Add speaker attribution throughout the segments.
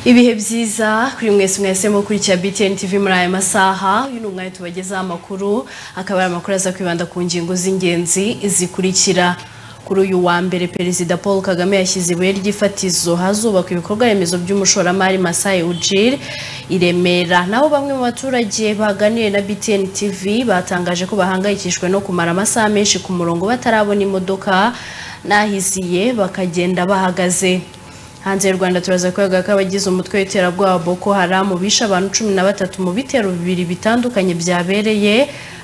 Speaker 1: ibihe byiza kuri mwese mwese mukurikira btn tv muri aya masaha uyu ni umwanya tubagezaho amakuru akaba ari amakuru aza kwibanda ku ngingo z'ingenzi zikurikira kuri uyu wa mbere perezida paul kagame yashyize ibuye ry'ifatizo hazubakwa ibikorwa remezo by'umushoramari masayi ujiri i remera naho bamwe mu baturage baganiriye na btn tv batangaje ko bahangayikishijwe no kumara amasaha menshi ku murongo batarabona imodoka n'ahiziye bakagenda bahagaze hanze y'u rwanda turaza kwega ko abagize umutwe w'iterabwoba boko haramu bishe abantu cumi na batatu mu bitero bibiri bitandukanye byabereye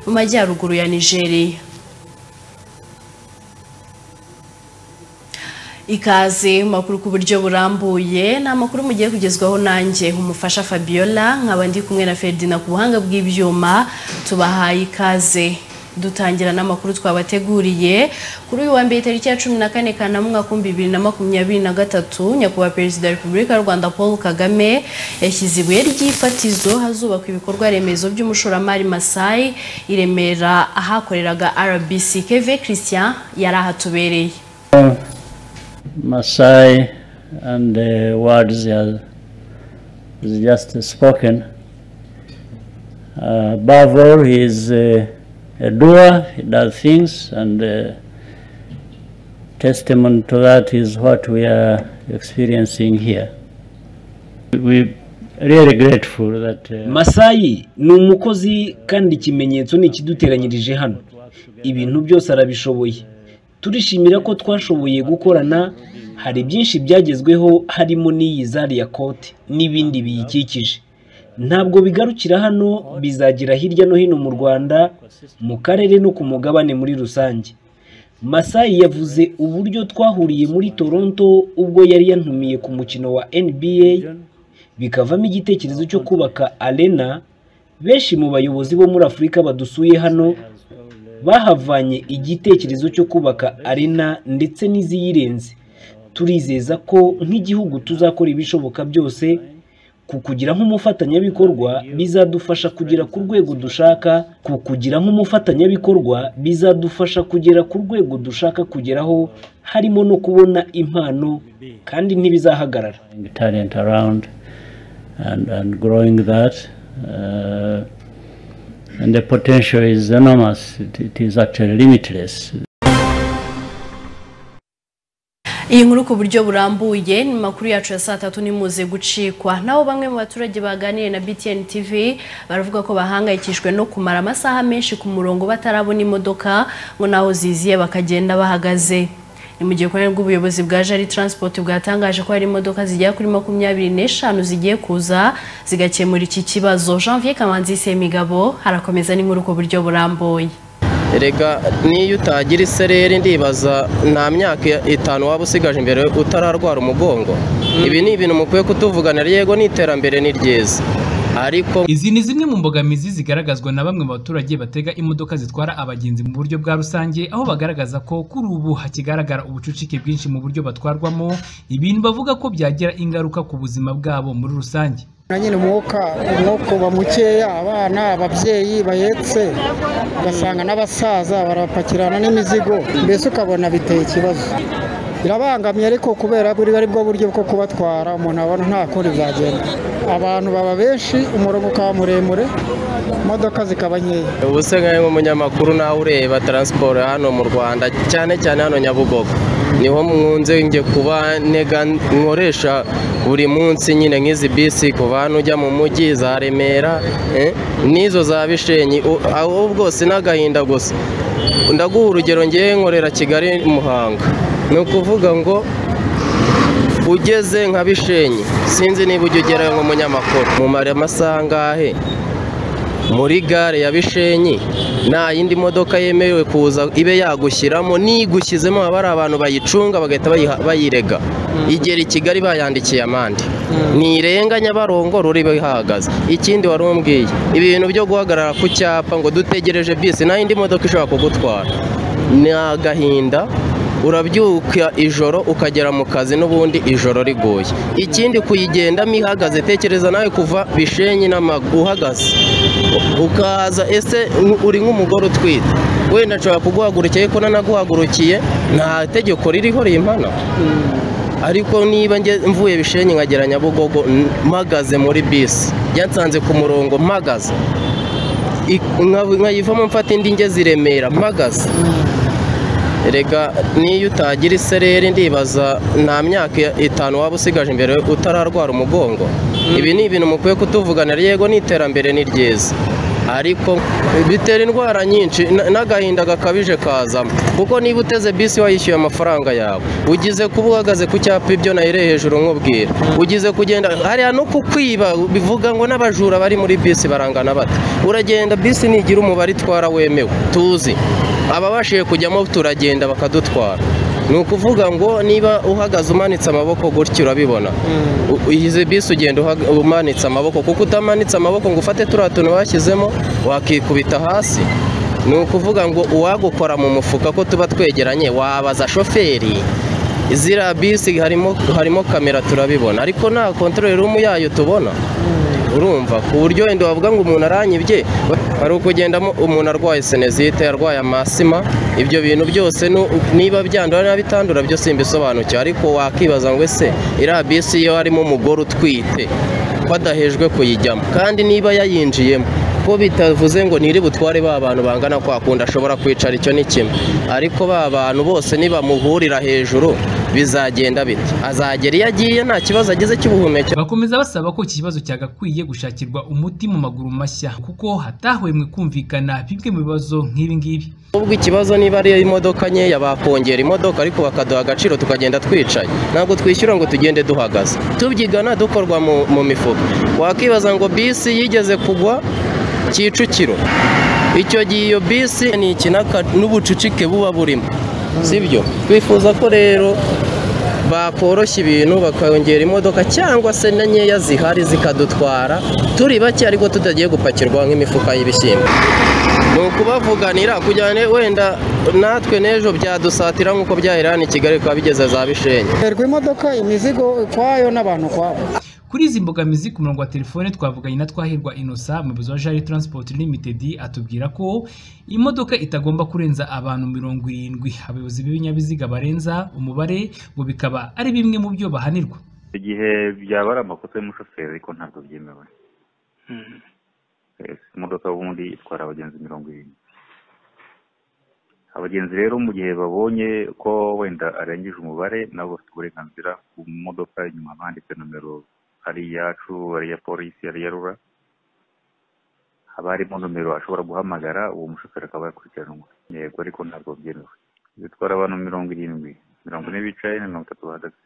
Speaker 1: mu majyaruguru ya nigeria ikaze mu makuru ku buryo burambuye ni amakuru mugiye kugezwaho nanjye umufasha fabiola nkaba ndi kumwe na ferdina ku buhanga bw'ibyuma tubahaye ikaze dutangira n'amakuru twabateguriye kuri uyu wa mbere tariki ya cumi na kane kanama umwaka w'ibihumbi bibiri na makumyabiri na gatatu nyakubahwa perezida wa repubulika y'u rwanda paul kagame yashyize ibuye ry'ifatizo hazubakwa ibikorwa remezo by'umushoramari masayi i remera ahakoreraga rbc keve christian yari ahatubereye
Speaker 2: Masai and the words he has he's just spoken. Uh, above all, he is uh, a doer, he does things, and uh, testimony to that is what we are experiencing here. We're really grateful that. Uh,
Speaker 3: masayi ni umukozi kandi ikimenyetso ni ikiduteranyirije hano ibintu byose arabishoboye turishimira ko twashoboye gukorana hari byinshi byagezweho harimo n'iyi zari ya kote n'ibindi biyikikije ntabwo bigarukira hano bizagira hirya no hino mu rwanda mu karere no ku mugabane muri rusange masayi yavuze uburyo twahuriye muri toronto ubwo yari yantumiye ku mukino wa nba bikavamo igitekerezo cyo kubaka arena benshi mu bayobozi bo muri afurika badusuye hano bahavanye igitekerezo cyo kubaka arena ndetse n'iziyirenze turizeza ko nk'igihugu tuzakora ibishoboka byose ku kugira nk'umufatanyabikorwa bizadufasha kugera ku rwego dushaka ku kugira nk'umufatanyabikorwa bizadufasha kugera ku rwego dushaka kugeraho harimo no kubona impano kandi ntibizahagarara
Speaker 2: bring talent around and, and growing that. Uh, and the potential is enormous, it, it is actually limitless.
Speaker 1: iyi nkuru ku buryo burambuye ni makuru yacu ya saa tatu nimuze gucikwa naho bamwe mu baturage baganiriye na btn tv baravuga ko bahangayikishijwe no kumara amasaha menshi ku murongo batarabona imodoka ngo naho ziziye bakagenda bahagaze ni mu gihe kubera bw'ubuyobozi bwa jari transport bwatangaje ko hari imodoka zigera kuri makumyabiri n'eshanu zigiye kuza zigakemura iki kibazo janvier kamanzi semigabo harakomeza n'inkuru ku buryo burambuye
Speaker 4: erega niyo utagira isereri ndibaza nta myaka itanu waba usigaje imbere utararwara umugongo ibi ni ibintu mukwiye kutuvuganira yego n'iterambere ni ryiza ariko
Speaker 5: izi ni zimwe mu mbogamizi zigaragazwa na bamwe mu baturage batega imodoka zitwara abagenzi mu buryo bwa rusange aho bagaragaza ko kuri ubu hakigaragara ubucucike bwinshi mu buryo batwarwamo ibintu bavuga ko byagira ingaruka ku buzima bwabo muri rusange
Speaker 6: na nyine umwuka umwuka uba mukeya abana ababyeyi bahetse ugasanga n'abasaza barapakirana n'imizigo mbese ukabona biteye ikibazo birabangamiye ariko kubera ko ari bwo buryo bwo kubatwara umuntu abona nta kundi byagenda abantu baba benshi umurongo ukaba muremure imodoka zikaba nkeya
Speaker 4: ubu se nkawe nk'umunyamakuru nawe ureba taransiporo hano mu rwanda cyane cyane hano nyabugogo niho mpunze njye kuba ntega nkoresha buri munsi nyine nk'izi bisi kuva hano ujya mu mujyi za remera eh, n'izo za bishenyi U- aho bwose n'agahinda gusa ndaguha urugero ngewe nkorera kigali muhanga ni ukuvuga ngo ugeze nka bishenyi sinzi niba ujya ugerayo nk'umunyamakuru mumara amasaha angahe muri gare ya bishenyi nta yindi modoka yemerewe kuza ibe yagushyiramo n'igushyizemo haba hari abantu bayicunga bagahita bayiha- bayirega igera i kigali bayandikiye amande ntirenga nyabarongo ruri bihagaze ikindi wari umbwiye ibi bintu byo guhagarara ku cyapa ngo dutegereje bisi nta yindi modoka ishobora kugutwara ni agahinda urabyuka ijoro ukagera mu kazi n'ubundi ijoro riguye ikindi kuyigendamo ihagaze tekereza nawe kuva bishenyi n'amaguru uhagaze ukaza ese uri nk'umugore utwite wenda nshobora kuguhagurukiye ko nanaguhagurukiye nta tegeko ririho rimpana ariko niba nge- mvuye bishenyi nkagera nyabugogo n- mpagaze muri bisi yansanze ku murongo mpagaze I- nka- nkayivamo mfata indi ngeze i Remera mpagaze reka niyo utagira isereri ndibaza nta myaka itanu waba usigaje imbere utararwara umugongo ibi ni ibintu mukwiye kutuvuganira yego n'iterambere ni ryiza ariko bitera indwara nyinshi na- n'agahinda gakabije kazamo kuko niba uteze bisi wayishyuye amafaranga yawe ugize kuba uhagaze ku cyapa ibyo nayire hejuru nkubwira ugize kugenda hariya no kukwiba bivuga ngo n'abajura bari muri bisi barangana bata uragenda bisi nigira umubare itwara wemewe tuzi ababashije kujyamo turagenda bakadutwara ni ukuvuga ngo niba uhagaze umanitse amaboko gutya urabibona U- izi bisi ugenda uhaga- umanitse amaboko kuko utamanitse amaboko ngo ufate turiya tuntu bashyizemo wakikubita hasi ni ukuvuga ngo uwagukora mu mufuka ko tuba twegeranye wabaza shoferi ziriya bisi harimo harimo kamera turabibona ariko nta kontorori rumu yayo tubona urumva ku buryo wenda wavuga ngo umuntu aranyibye hari ukugendamo umuntu arwaye senezite arwaye amasima ibyo bintu byose nu- niba byandura niba bitandura byo simbisobanukiwe ariko wakibaza ngo ese iriya bisi iyo harimo umugore utwite badahejwe kuyijyamo kandi niba yayinjiyemo ko bitavuze ngo niri butware ba bantu bangana kwa kundi ashobora kwicara icyo ni kimwe ariko ba bantu bose nibamuhurira hejuru bizagenda bite azagera iyo agiye nta kibazo agize cy'ubuhumekero
Speaker 5: bakomeza basaba ko iki kibazo cyagakwiye gushakirwa umuti mu maguru mashya kuko hatahwemwe kumvikana bimwe mu bibazo nk'ibi ngibi
Speaker 4: ubwo ikibazo niba ari imodoka nkeya bakongera imodoka ariko bakaduha agaciro tukagenda twicaye ntabwo twishyura ngo tugende duhagaze tubyigana dukorwa mu, mu mifuka wakibaza ngo bisi yigeze kugwa kicukiro icyo gihe iyo bisi ni ikinaka n'ubucucike buba burimo sibyo twifuza ko rero bakoroshya ibintu bakongera imodoka cyangwa se na nkeya zihari zikadutwara turi bake ariko tutagiye gupakirwa nk'imifuka y'ibishyimbo ni ukubavuganira kugira ngo wenda natwe n'ejo byadusatira nk'uko byahera hano i kigali bikaba bigeze za bishenyi
Speaker 6: Terwa imodoka imizigo ukwayo n'abantu ukwabo
Speaker 5: kuri izi mbogamizi ku murongo wa telefone twavuganye na twahirwa inosa umuyobozi wa jari transport limited atubwira ko imodoka itagomba kurenza abantu mirongo irindwi abayobozi b'ibinyabiziga barenza umubare ngo bikaba ari bimwe mu byo bahanirwa
Speaker 7: igihe byaba ari amakosa y'umushoferi ariko ntabwo byemewe Eh, imodoka ubundi itwara abagenzi mirongo irindwi abagenzi rero mu gihe babonye ko wenda arengeje umubare nabo bafite uburenganzira ku modoka inyuma banditse nomero ari iyacu ari iya polisi ari iya rura haba harimo nomero ashobora guhamagara uwo mushoferi akaba yakurikiranwa yego ariko ntabwo byemewe bitwara abantu mirongo irindwi mirongo ine bicaye na mirongo itatu bahagaze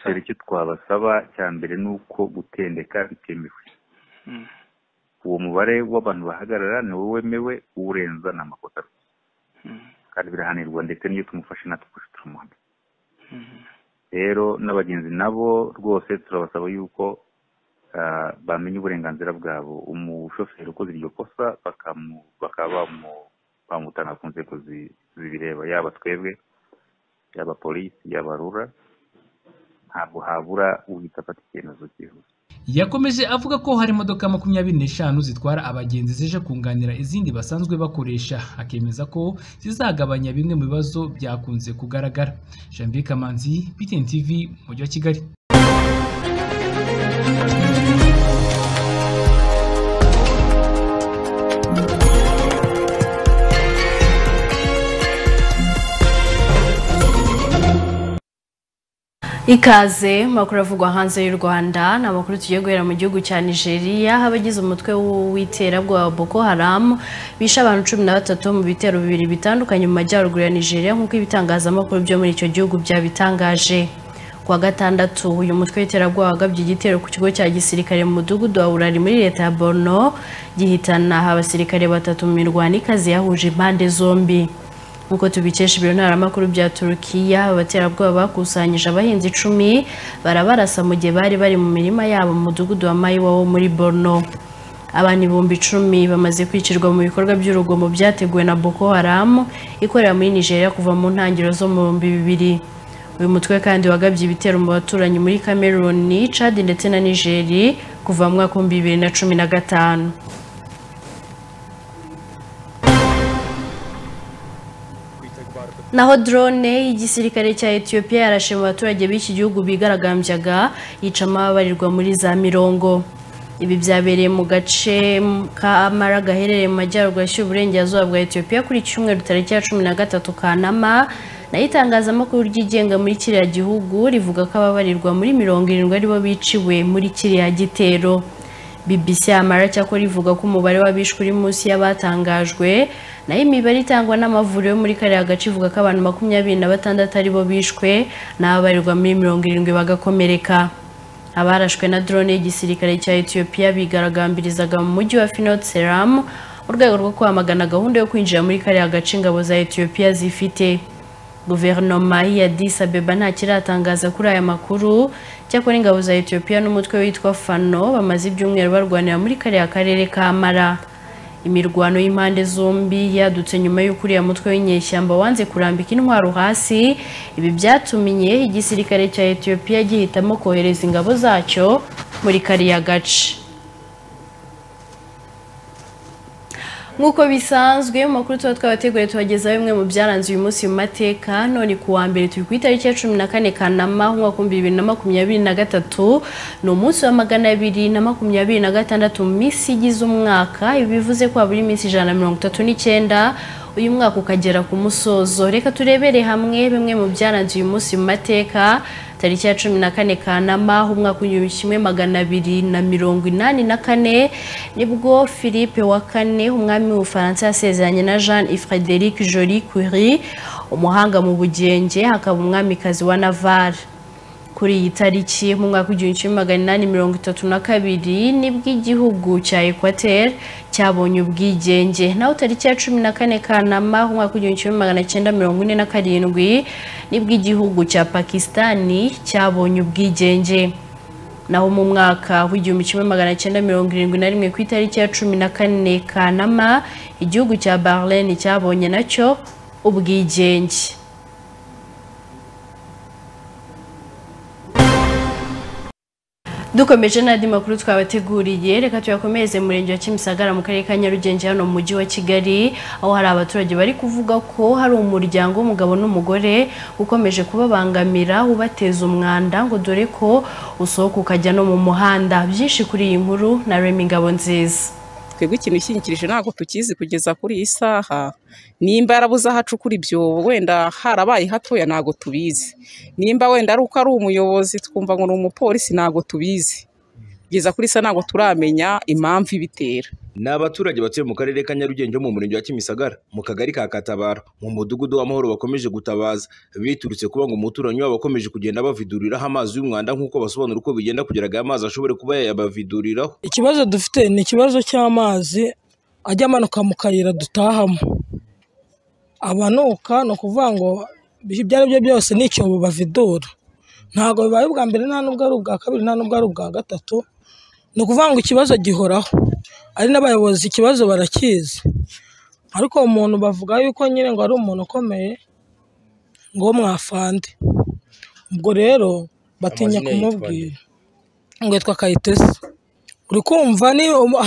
Speaker 7: dore icyo twabasaba cya mbere ni uko gutendeka bitemewe uwo mubare w'abantu bahagarara ni wowe wemewe uwurenza ni amakosa rwose kandi birahanirwa ndetse n'iyo tumufashe natwe ubushe turamuhana rero n'abagenzi nabo rwose turabasaba yuko ah, bamenya uburenganzira bwabo umushoferi ukoze iryo kosa bakamu- bakaba bamu- bamutanga ku nzego zi- zibireba yaba twebwe yaba polisi yaba rura ntabwo habura uhita afata icyemezo cyihuse
Speaker 5: yakomeje avuga ko hari imodoka makumyabiri n'eshanu zitwara abagenzi zije kunganira izindi basanzwe bakoresha akemeza ko zizagabanya bimwe mu bibazo byakunze kugaragara jambi kamanzi btn tv mujyi wa kigali
Speaker 1: ikaze makuru avugwa hanze y'u rwanda ni amakuru tugiye guhera mu gihugu cya nigeria abagize umutwe w'iterabwoba wa boko haram bishe abantu cumi na batatu mu bitero bibiri bitandukanye mu majyaruguru ya nigeria nk'uko ibitangazamakuru byo muri icyo gihugu byabitangaje ku wa gatandatu uyu mutwe w'iterabwoba wagabye igitero ku kigo cya gisirikare mu mudugudu wa burari muri leta ya borno gihitana abasirikare batatu mu mirwano ikaze yahuje impande zombi nk'uko tubikesha ibiro ntaramakuru bya turukiya abaterabwoba bakusanyije abahinzi icumi barabarasa mu gihe bari bari mu mirima yabo mu mudugudu wa mayiwa wo muri borno abantu ibihumbi icumi bamaze kwicirwa mu bikorwa by'urugomo byateguwe na boko haram ikorera muri nigeria kuva mu ntangiriro zo mu bihumbi bibiri uyu mutwe kandi wagabye ibitero mu baturanyi muri cameroon chad ndetse na nigeri kuva mu mwaka w'ibihumbi bibiri na cumi na gatanu naho drone y'igisirikare cya Ethiopia yarashe mu baturage b'iki gihugu bigaragambyaga yica amababarirwa muri za mirongo ibi byabereye mu gace ka amara gaherereye mu majyaruguru yashyira uburengerazuba bwa Ethiopia kuri iki cyumweru tariki ya cumi na gatatu kanama nayo itangazamakuru ryigenga muri kiriya gihugu rivuga ko ababarirwa muri mirongo irindwi aribo biciwe muri kiriya gitero BBC Amara cyakora ivuga ko umubare w'abishwe uri munsi y'abatangajwe nayo imibare itangwa n'amavuriro yo muri kariya gace ivuga ko abantu makumyabiri na batandatu aribo bishwe n'ababarirwa muri mirongo irindwi bagakomereka abarashwe na drone y'igisirikare cya Ethiopia bigaragambirizaga mu mujyi wa Finot Seram mu rwego rwo kwamagana gahunda yo kwinjira muri kariya gace ingabo za Ethiopia zifite guverinoma ya Abeba nta kiratangaza kuri aya makuru cyakora ingabo za Ethiopia n'umutwe witwa fano bamaze ibyumweru barwanira muri kariya karere ka mara imirwano y'impande zombi yadutse nyuma y'uko uriya mutwe w'inyeshyamba wanze kurambika intwaro hasi ibi byatumiye igisirikare cya Ethiopia gihitamo kohereza ingabo zacyo muri kariya gace nk'uko bisanzwe mu makuru tuba twabateguriye tubagezaho bimwe mu byaranze uyu munsi mu mateka none ku wa mbere turi ku itariki ya cumi na kane kanama umwaka w'ibihumbi bibiri na makumyabiri na gatatu ni umunsi wa magana abiri na makumyabiri na gatandatu mu minsi igize umwaka ibi bivuze ko habura iminsi ijana na mirongo itatu n'icyenda uyu mwaka ukagera ku musozo reka turebere hamwe bimwe mu byaranze uyu munsi mu mateka tariki ya cumi na kane kanama umwaka w'igihumbi kimwe magana abiri na mirongo inani na kane nibwo philippe wa kane umwami w'ubufaransa yasezeranye na jean frederic jolie curie umuhanga mu bugenge hakaba umwamikazi wa navar kuri iyi tariki mu mwaka w'igihumbi kimwe magana inani mirongo itatu na kabiri nibwo igihugu cya ekwateri cyabonye ubwigenge naho tariki ya cumi na kane kanama mu mwaka w'igihumbi kimwe magana cyenda mirongo ine na karindwi nibwo igihugu cya pakisitani cyabonye ubwigenge naho mu mwaka w'igihumbi kimwe magana cyenda mirongo irindwi na rimwe ku itariki ya cumi na kane kanama igihugu cya barlene cyabonye nacyo ubwigenge dukomeje n'andi makuru twabateguriye reka tuyakomereze mu murenge wa kimisagara mu karere ka nyarugenge hano mu mujyi wa kigali aho hari abaturage bari kuvuga ko hari umuryango w'umugabo n'umugore ukomeje kubabangamira ubateza umwanda ngo dore ko usohoka ukajya no mu muhanda byinshi kuri iyi nkuru na remi ngabo nziza
Speaker 8: twebwe ikintu ishyingirije ntabwo tukizi kugeza kuri iyi saha nimba yarabuze aho acukura ibyobo wenda harabaye hatoya ntabwo tubizi nimba wenda ari uko ari umuyobozi twumva ngo ni umupolisi ntabwo tubizi kugeza kuri isa ntabwo turamenya impamvu ibitera
Speaker 4: ni abaturage batuye mu karere ka nyarugenge mu murenge wa kimisagara mu kagari ka katabara mu mudugudu w'amahoro bakomeje gutabaza biturutse kuba ngo umuturanyi wabo akomeje kugenda baviduriraho amazi y'umwanda nk'uko basobanura uko bigenda kugira ngo aya mazi ashobore kuba yayabaviduriraho
Speaker 9: ikibazo dufite ni ikibazo cy'amazi ajya amanuka mu kayira dutahamo abanuka ni ukuvuga ngo ibyo ari byo byose ni icyobo bavidura ntabwo bibaye ubwa mbere nta n'ubwo ari ubwa kabiri nta n'ubwo ari ubwa gatatu ni ukuvuga ngo ikibazo gihoraho ari n'abayobozi ikibazo barakizi ariko umuntu bavuga yuko nyine ngo ari umuntu ukomeye ngo mwafande ubwo rero batinya kumubwira ngo yitwa kayitesi uri kumva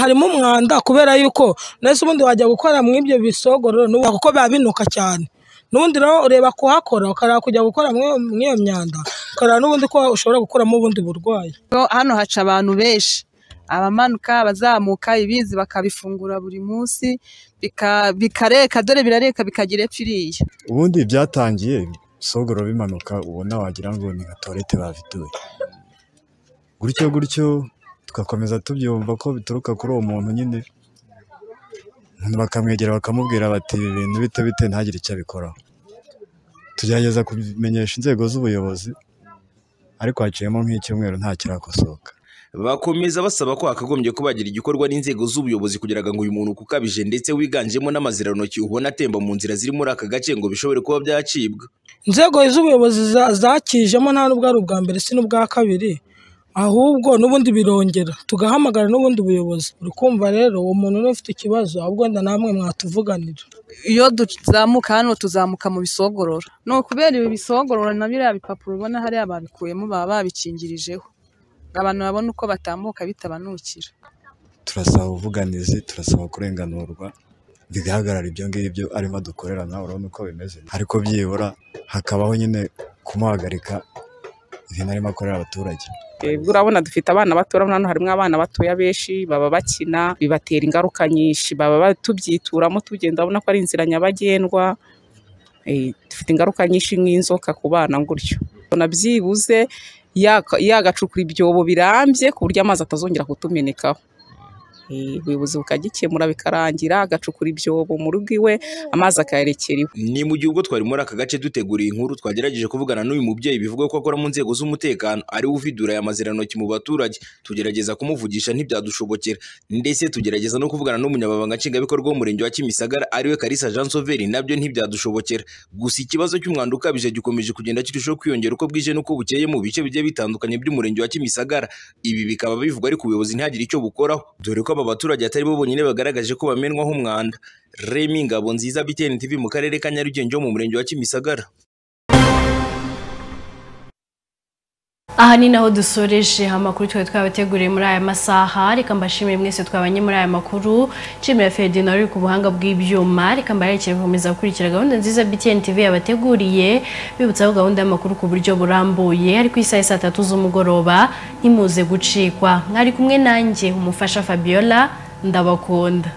Speaker 9: harimo umwanda kubera yuko nese ubundi wajya gukora mu ibyo bisogorero kuko biba binuka cyane n'ubundi rero ureba kuhakora ukareba kujya gukora muri iyo myanda ukareba n'ubundi ko ushobora gukuramo ubundi burwayi
Speaker 10: hano haca abantu benshi abamanuka abazamuka ibizi bakabifungura buri munsi bikareka dore birareka bikagira epfo iriya
Speaker 6: ubundi byatangiye sogoro bimanuka ubona wagira ngo ni nka tuwarete baviduye gutyo gutyo tugakomeza tubyumva ko bituruka kuri uwo muntu nyine bakamwegera bakamubwira bati ibi bintu bite bite ntagire icyo abikoraho tugerageza kubimenyesha inzego z'ubuyobozi ariko haciyemo nk'icyumweru nta kirakosoka
Speaker 4: bakomeza basaba ko hakagombye kubagira igikorwa n'inzego z'ubuyobozi kugira ngo uyu muntu ukabije ndetse wiganjemo n'amaziranoki ubona atemba mu nzira ziri muri aka gace ngo bishobore kuba byacibwa
Speaker 9: inzego z'ubuyobozi zakijemo nta n'ubwo ari ubwa mbere si n'ubwa kabiri ahubwo n'ubundi birongera tugahamagara n'ubundi buyobozi uri kumva rero uwo muntu ufite ikibazo ahubwo wenda namwe mwatuvuganira
Speaker 10: iyo tuzamuka hano tuzamuka mu bisogorora ni ukubera ibi bisogorora na biriya bipapuro ubona hariya babikuyemo baba babikingirijeho abantu babona uko batambuka bitabanukira
Speaker 6: turasaba ubuvuganizi turasaba kurenganurwa bigahagarara ibyo ngibyo arimo adukorera nawe urabona uko bimeze ariko byibura hakabaho nyine kumuhagarika ibintu arimo akorera abaturage
Speaker 9: Twebwe urabona dufite abana bato urabona hano harimo abana batoya benshi baba bakina bibatera ingaruka nyinshi baba batubyituramo tugenda urabona ko ari inzira nyabagendwa Eh, dufite ingaruka nyinshi nk'inzoka ku bana gutyo ubona byibuze yaka- yagacukura ibyobo birambye ku buryo amazi atazongera kutumenekaho Eh, ubuyobozi bukagikemura bikarangira agacukura ibyobo mu rugo iwe amazi akayerekera iwe
Speaker 4: ni mu gihe ubwo twari muri aka gace dutegura iyi nkuru twagerageje kuvugana n'uyu mubyeyi bivugwa ko akora mu nzego z'umutekano ariwe uvidura aya mazirantoki mu baturage tugerageza kumuvugisha ntibyadushobokera ndetse tugerageza no kuvugana n'umunyamabanga nshingwabikorwa w'umurenge wa kimisagara ariwe karisa jean sauveri nabyo ntibyadushobokera gusa ikibazo cy'umwanda ukabije gikomeje kugenda kirushaho kwiyongera uko bwije n'uko bukeye mu bice bigiye bitandukanye by'umurenge wa kimisagara ibi bikaba bivugwa ariko ubuyobozi ntihagire icyo bukoraho dore ko aba baturage atari bo bonyine bagaragaje ko bamenwaho umwanda remi ngabo nziza btn tv mu karere ka nyarugenge ho mu murenge wa kimisagara
Speaker 1: aha ni naho dusoreje amakuru twari twabateguriye muri aya masaha reka mbashimire mwese twabanye muri aya makuru nshimira ferdinand uri ku buhanga bw'ibyuma reka mbarekere gukomeza gukurikira gahunda nziza btn tv yabateguriye bibutsaho gahunda y'amakuru ku buryo burambuye ariko isaha saa tatu z'umugoroba ntimuze gucikwa mwari kumwe nanjye umufasha fabiola ndabakunda